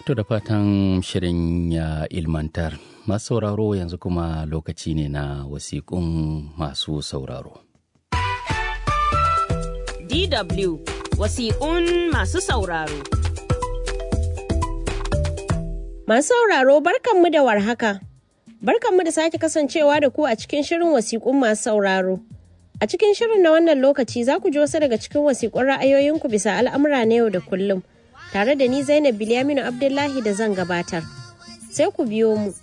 To da fatan shirin ya ilmantar. Masu sauraro yanzu kuma lokaci ne na wasiƙun masu sauraro. DW wasiƙun masu sauraro. Masu sauraro barkanmu da warhaka. Barkanmu da sake kasancewa da ku a cikin shirin wasiƙun masu sauraro. A cikin shirin na wannan lokaci za ku ji wasu daga cikin wasiƙun ra'ayoyinku bisa al'amura na yau da kullum. Tare da ni Zainab Bilyaminu Abdullahi da zan gabatar. Sai ku biyo mu.